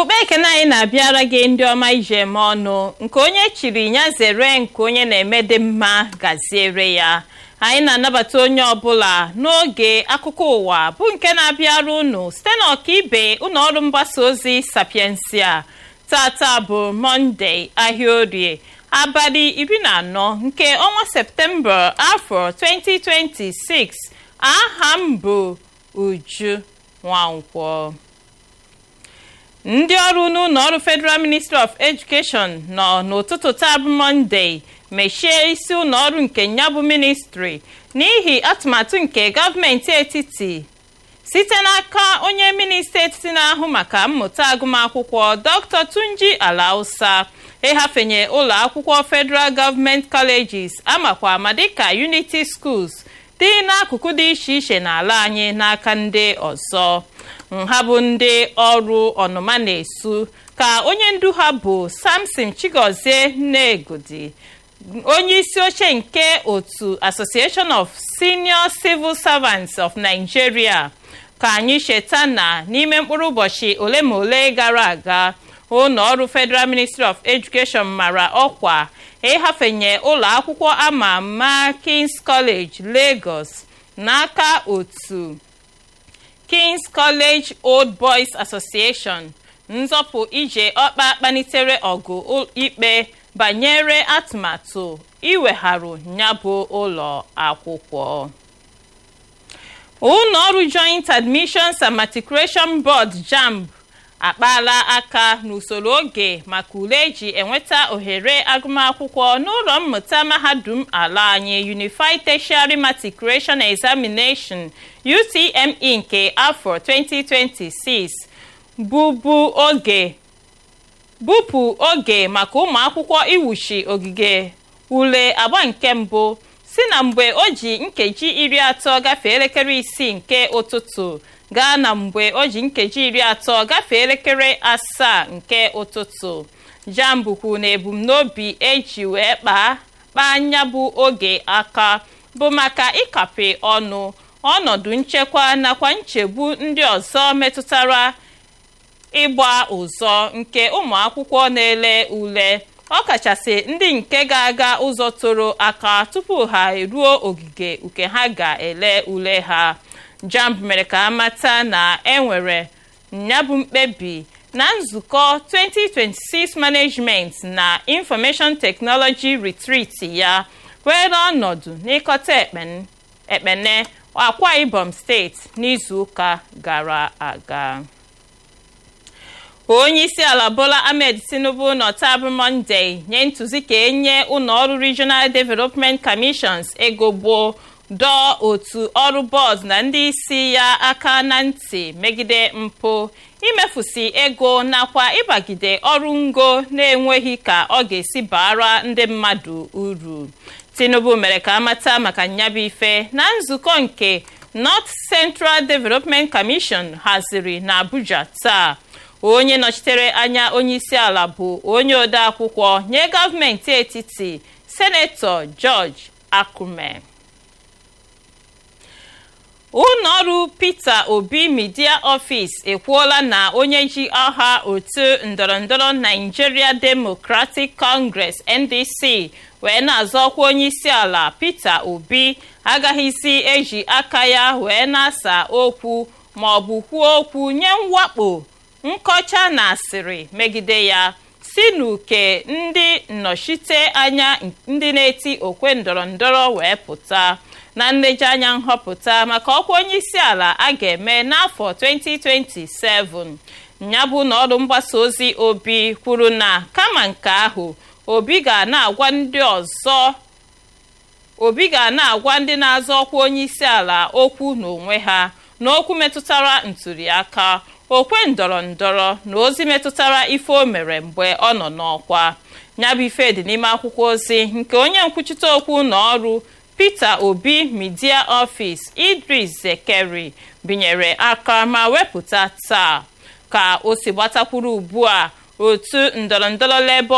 ụkpa ekene anyị na-abịara gị ndị ọma ije eme ọnụ nke onye chiri ya zere nke onye na-eme dị mma gaziere ya anyị na-anabata onye ọbụla n'oge akụkọ ụwa bụ nke na-abịara unu site n'ọkaibe ụlọọrụ mgbasa ozi sapiensia tata bụ mọnde ahịa orie abalị iri na anọ nke ọnwa septemba afọ 2026 aha m bụ uju nwankwọ ndị ọrụ n'ụlọ ọrụ federal ministry of education nọ n'ụtụtụ taa bụ mọnde mechie isi ụlọ ọrụ nke ya bụ ministri n'ihi atụmatụ nke gọọmenti etiti site n'aka onye minista etiti na-ahụ maka mmụta agụmakwụkwọ dr tunji alausa ịhafenye ụlọ akwụkwọ federal government colleges amakwa ama dịka unity schools dị n'akụkụ dị iche iche n'ala anyị n'aka ndị ọzọ nha bụ ndị ọrụ ọnụma na-esu ka onye ndu ha bụ samson chigozie nnegodi onye isi oche nke otu association of senior civil servants of nigeria ka anyị cheta na n'ime mkpụrụ ụbọchị ole ma ole gara aga ụlọ ọrụ federal ministry of education mara ọkwa ịhafenye ụlọ akwụkwọ ama ama kings college lagos n'aka otu kings college old boys association nzọpụ ije ọkpa kpanitere ọgụ ikpe banyere atụmatụ iwegharụ nyabụ ụlọ akwụkwọ ụlọ ọrụ joint admissions and matriculation board jamb akpaala aka n'usoro oge maka ule eji enweta ohere agụmakwụkwọ n'ụlọ mmụta mahadum ala anyị unified tertiary matriculation examination utme nke afọ 2026 bụbu oge bupụ oge maka ụmụ akwụkwọ iwuchi ogige ule agba nke mbụ si na mgbe o ji nkeji iri atọ gafee elekere isii nke ụtụtụ gaa na mgbe o ji nkeji iri atọ gafee elekere asaa nke ụtụtụ jambukwu na ebumnobi eji wee kpaa kpaa anya bụ oge aka bụ maka ịkape ọnụ ọnọdụ nchekwa nakwa nchegbu ndị ọzọ metụtara ịgba ụzọ nke ụmụ akwụkwọ na-ele ule ọkachasị ndị nke ga-aga ụzọ toro aka tupu ha eruo ogige uke ha ga-ele ule ha jamb mere ka amata na enwere nyabụ mkpebi na nzukọ 2026 management na information technology retreat ya were ọnọdụ n'ịkọta ekpene akwa ibom steeti n'izuụka gara aga onye isi ala bola ahmed tinubu nọtabụ monde nye ntụzi ka enye ụlọọrụ regional development commissions ego gboo dọọ otu ọrụ bọọdụ na ndị isi ya aka na ntị megide mpụ imefusi ego nakwa ịbagide ọrụ ngo na-enweghị ka ọ ga-esi bara ndị mmadụ uru tinubu mere ka amata maka nyabụ ife na nzukọ nke north central development commission haziri na abuja taa onye nọchitere anya onye isi ala bụ onye ode akwụkwọ nye gọọmenti etiti senetọ george akume ụlọọrụ peter obi media office ekwuola na onye ji aha otu ndọrọndọrọ nigeria democratic congress ndc wee na-azọ ọkwa onye isi ala peter obi agaghịzi eji aka ya wee na-asa okwu ma ọ bụ kwuo okwu nye mwakpo nkọcha na asịrị megide ya si n'uke ndị nnọchite anya ndị na-eti okwe ndọrọndọrọ wee pụta na nlejianya nhọpụta maka ọkwa onye isi ala a ga-eme n'afọ 2027 ya bụ na ọrụ mgbasa ozi obi kwuru na kama nke ahụ obi ga na-agwa ndị ọzọ obi ga na-agwa ndị na-azọ ọkwa onye isi ala okwu n'onwe ha n'okwu metụtara ntụliaka okwe ndọrọ ndọrọ na ozi metụtara ife o mere mgbe ọ nọ n'ọkwa nyabụ ife dị n'ime akwụkwọ ozi nke onye nkwuchite okwu na ọrụ peter obi media office idris zekeri binyere aka ma wepụta taa ka o si gbatakwuru ugbu a otu ndọrọndọrọ labour